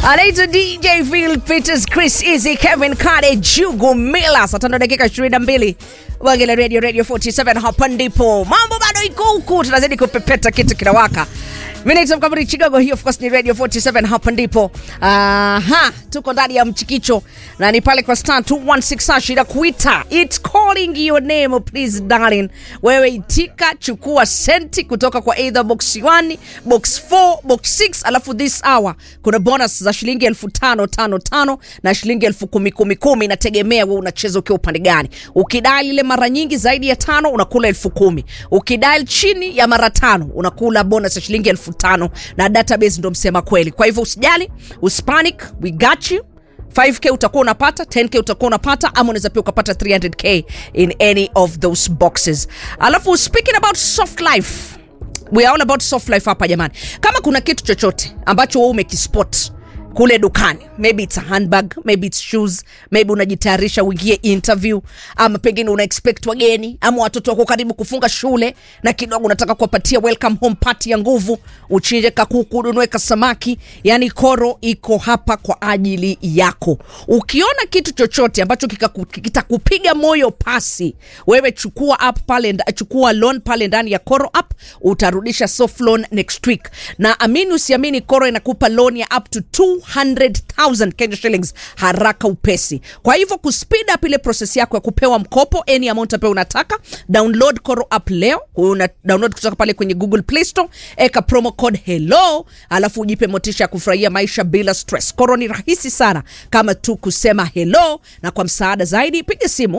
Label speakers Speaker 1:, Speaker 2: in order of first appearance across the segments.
Speaker 1: anaitwa DJ Phil Peters, Chris Easy, Kevin Kade, Jugu Mila. Saa tano dakika 22 Wagele Radio Radio 47, hapa ndipo mambo bado iko huku, tunazidi kupepeta, kitu kinawaka. Mimi naitwa Mkamuri Chigogo, hii of course ni Radio 47, hapa ndipo. Aha, tuko ndani ya mchikicho na ni pale kwa star 216 hash ila kuita it's calling your name please darling. Wewe itika, chukua senti kutoka kwa either box 1, box 4, box 6, alafu this hour kuna bonus za shilingi elfu tano tano tano na shilingi elfu kumi kumi kumi, inategemea wewe unacheza ukiwa upande gani. Ukidai ile mara nyingi zaidi ya tano unakula elfu kumi. Ukidai chini ya mara tano unakula bonus ya shilingi elfu tano na database ndo msema kweli. Kwa hivyo usijali, usipanic, we got you. 5k utakuwa unapata 10k utakuwa unapata ama unaweza pia ukapata 300k in any of those boxes alafu speaking about soft life we are all about soft life hapa jamani kama kuna kitu chochote ambacho wewe umekispot kule dukani maybe it's a handbag maybe it's shoes maybe unajitayarisha uingie interview ama pengine una expect wageni ama watoto wako karibu kufunga shule na kidogo unataka kuwapatia welcome home party ya nguvu uchinje kakuku ununue kasamaki yani koro iko hapa kwa ajili yako ukiona kitu chochote ambacho kikaku- kitakupiga moyo pasi wewe chukua app pale nda- chukua loan pale ndani ya koro app utarudisha soft loan next week na amini usiamini koro inakupa loan ya up to 200000 Kenya shillings haraka upesi kwa hivyo kuspeed up ile process yako ya kupewa mkopo any amount ambayo unataka download koro app leo una download kutoka pale kwenye google play store eka promo code hello alafu ujipe motisha ya kufurahia maisha bila stress koro ni rahisi sana kama tu kusema hello na kwa msaada zaidi piga simu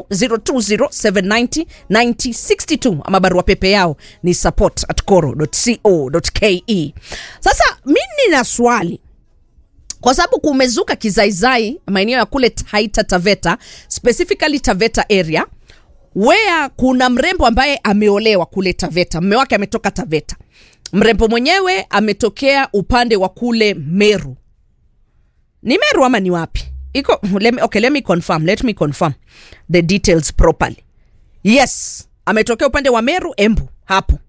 Speaker 1: 0207909062 ama barua pepe yao ni support at coro.co.ke sasa mi nina swali kwa sababu kumezuka kizaizai maeneo ya kule Taita Taveta, specifically Taveta area where kuna mrembo ambaye ameolewa kule Taveta, mme wake ametoka Taveta. Mrembo mwenyewe ametokea upande wa kule Meru. Ni Meru ama ni wapi? Iko let me, okay, let me confirm, let me confirm the details properly. Yes, ametokea upande wa Meru, Embu hapo.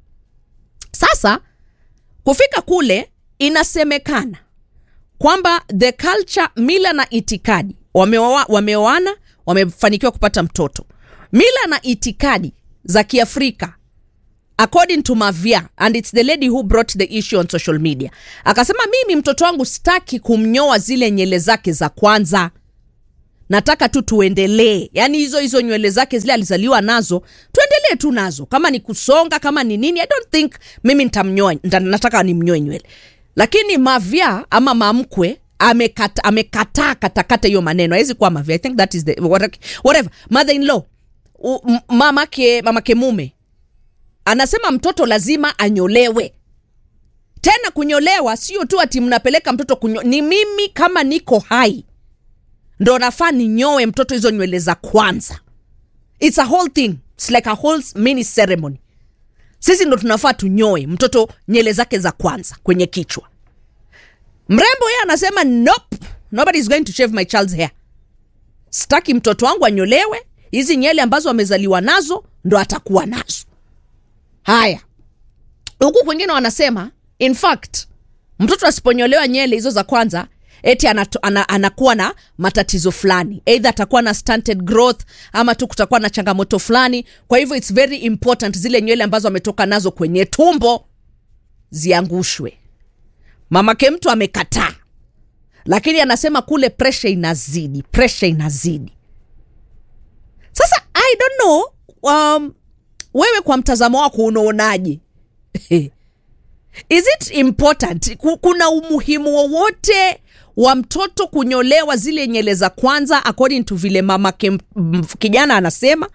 Speaker 1: Sasa kufika kule inasemekana kwamba the culture mila na itikadi wameoa- wameoana wamefanikiwa kupata mtoto mila na itikadi za kiafrika according to mavia and it's the lady who brought the issue on social media akasema mimi mtoto wangu sitaki kumnyoa zile nyele zake za kwanza nataka tu tuendelee yaani hizo hizo nywele zake zile alizaliwa nazo tuendelee tu nazo kama ni kusonga kama ni nini i don't think mimi nitamnyoa nita- nataka nimnyoe nywele lakini mavya ama mamkwe amekata- amekataa katakata hiyo maneno awezi kuwa mavya i think that is the whatever mother in law mamake mamake mume anasema mtoto lazima anyolewe tena kunyolewa sio tu ati mnapeleka mtoto kunyo ni mimi kama niko hai ndo nafaa ninyoe mtoto hizo nywele za kwanza its a whole thing its like a whole mini ceremony sisi ndo tunafaa tunyoe mtoto nywele zake za kwanza kwenye kichwa mrembo yeye anasema nope nobody is going to shave my child's hair sitaki mtoto wangu anyolewe hizi nyele ambazo amezaliwa nazo ndo atakuwa nazo haya huku kwingine wanasema in fact mtoto asiponyolewa nyele hizo za kwanza eti anato, ana, anakuwa na matatizo fulani eidha atakuwa na stunted growth ama tu kutakuwa na changamoto fulani kwa hivyo its very important zile nywele ambazo ametoka nazo kwenye tumbo ziangushwe mamake mtu amekataa lakini anasema kule presha inazidi presha inazidi sasa i don't know um, wewe kwa mtazamo wako unaonaje is it important Ku- kuna umuhimu wowote wa mtoto kunyolewa zile nyele za kwanza according to vile mamake m- m- kijana anasema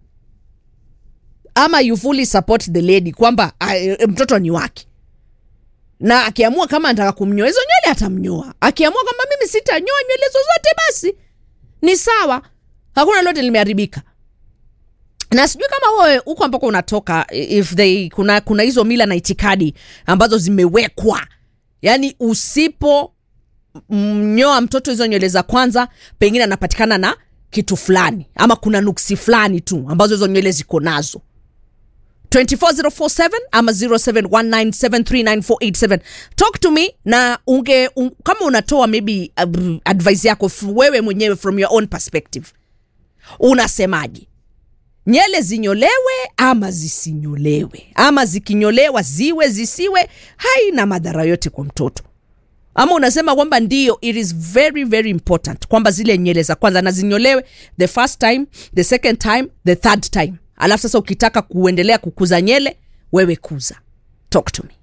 Speaker 1: ama you fully support the lady kwamba uh, mtoto ni wake na akiamua kama anataka kumnyoa hizo nywele atamnyoa akiamua kwamba mimi sitanyoa nywele zozote basi ni sawa hakuna lote limeharibika na sijui kama wewe huko ambako unatoka if they kuna kuna hizo mila na itikadi ambazo zimewekwa yaani usipo mnyoa mtoto hizo nywele za kwanza pengine anapatikana na kitu fulani ama kuna nuksi fulani tu ambazo hizo nywele ziko nazo 24047 ama 0719739487 talk to me na unge un, kama unatoa maybe uh, advice yako f- wewe mwenyewe from your own perspective unasemaje nyele zinyolewe ama zisinyolewe ama zikinyolewa ziwe zisiwe haina madhara yote kwa mtoto ama unasema kwamba ndio it is very very important kwamba zile nywele za kwanza na zinyolewe the first time the second time the third time alafu sasa ukitaka kuendelea kukuza nyele wewe kuza talk to me